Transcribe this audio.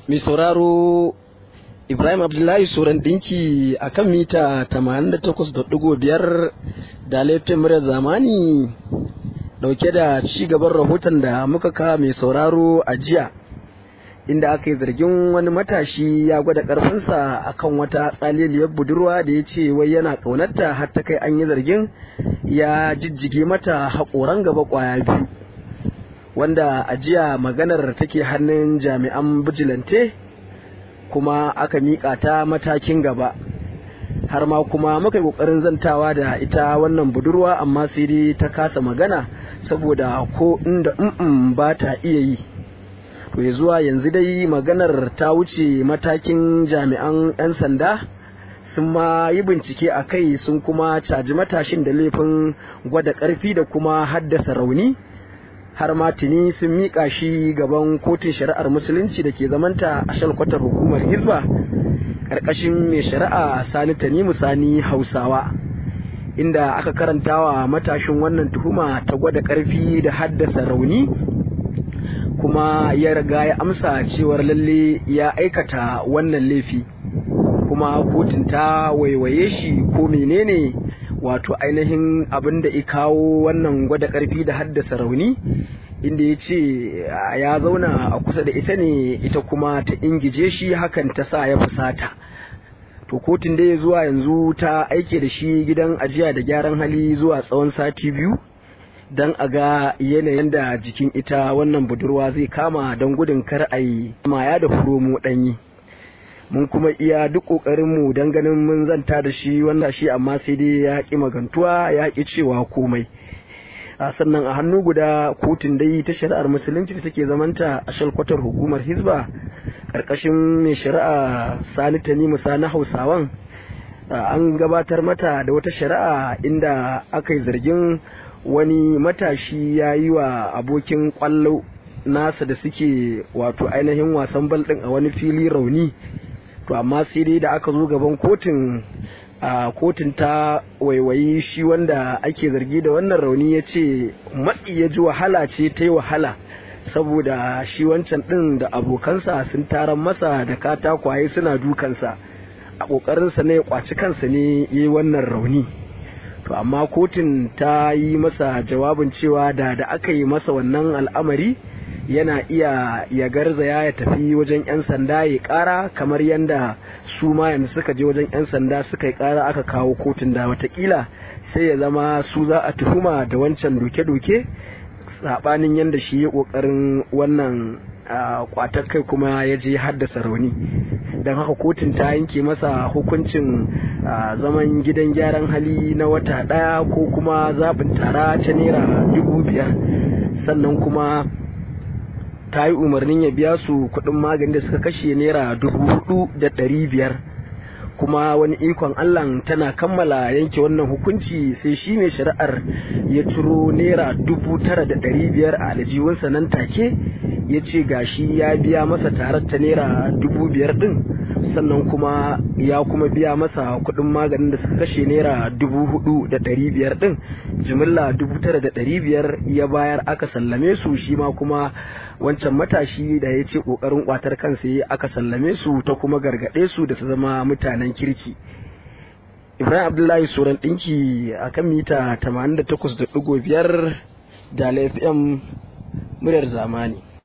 mai sauraro Ibrahim Abdullahi Soran ɗinki a kan mita 88.5 da laifin muryar zamani dauke da ci gaban rahoton da muka kawo mai sauraro a jiya inda aka yi zargin wani matashi ya gwada karfinsa akan wata tsaliliyar budurwa da ya ce wai yana ƙaunarta har ta kai an yi zargin ya jijjige mata haƙoran gaba ƙwaya biyu wanda a jiya maganar take hannun jami'an bijilante kuma aka miƙa ta matakin gaba har ma kuma muka yi ƙoƙarin zantawa da ita wannan budurwa amma sai dai ta kasa magana saboda ko inda mm ba ta iya yi to ya zuwa yanzu dai maganar ta wuce matakin jami'an 'yan sanda sun ma yi bincike a kai sun kuma caji matashin da laifin gwada ƙarfi da kuma haddasa rauni har ma tuni sun miƙa shi gaban kotun shari'ar musulunci da ke zamanta a shalkwatar hukumar hizba ƙarƙashin mai shari'a sani tanimu sani hausawa inda aka karantawa matashin wannan tuhuma ta gwada ƙarfi da haddasa rauni kuma ya riga ya amsa cewar lalle ya aikata wannan laifi kuma kotun ta waiwaye shi ko menene wato ainihin abin da ya kawo wannan gwada karfi da haddasa rauni inda ya ce ya zauna a kusa da ita ne ita kuma ta ingije shi hakan ta sa ya fusata to kotun da ya zuwa yanzu ta aike da shi gidan ajiya da gyaran hali zuwa tsawon sati biyu don a ga yanayin da jikin ita wannan budurwa zai kama don gudun kar a yi maya da furomo ɗanyi mun kuma iya duk ƙoƙarinmu don ganin mun zanta da shi wanda shi amma sai dai ya ƙi magantuwa ya ƙi cewa komai a sannan a hannu guda kotun dai ta shari'ar musulunci da take zamanta a shalkwatar hukumar hizba ƙarƙashin mai shari'a sani tanimu sani hausawan an gabatar mata da wata shari'a inda aka yi zargin wani matashi ya yi wa abokin kwallo nasa da suke wato ainihin wasan bal ɗin a wani fili rauni to amma sai dai da aka zo gaban kotun a kotun ta waiwayi shi wanda ake zargi da wannan rauni ya ce matsi ya ji wahala ce ta yi wahala saboda shi wancan ɗin da abokansa sun taron masa da katakwaye suna dukansa a ƙoƙarinsa na ya kwaci kansa ne ya yi wannan rauni to amma kotun ta yi masa jawabin cewa da da aka yi masa wannan al'amari yana iya ya garzaya ya tafi wajen 'yan sanda ya kara kamar yadda su ma yanzu suka je wajen 'yan sanda suka yi kara aka kawo kotun da watakila sai ya zama su za a tuhuma da wancan doke-doke sabanin yadda shi ya kokarin wannan kwatar kai kuma ya je haddasa rauni don haka kotun ta yanke masa hukuncin zaman gidan gyaran hali na wata ɗaya ko kuma zaɓin tara ta naira dubu biyar sannan kuma ta yi umarnin ya biya su kuɗin magani da suka kashe naira dubu hudu da ɗari biyar kuma wani ikon Allah tana kammala yanke wannan hukunci sai shi mai shari'ar ya ciro naira dubu tara da ɗari biyar a aljihunsa nan take ya ce gashi ya biya masa tarar ta naira dubu biyar ɗin sannan kuma ya kuma biya masa kuɗin maganin da suka kashe naira dubu hudu da ɗari biyar ɗin jimilla dubu tara da ɗari biyar ya bayar aka sallame su shi ma kuma wancan matashi da ya ce ƙoƙarin ƙwatar kansa ya aka sallame su ta kuma gargaɗe su da su zama mutanen kirki ibrahim abdullahi soran ɗinki a kan mita 88.5 da fm muryar zamani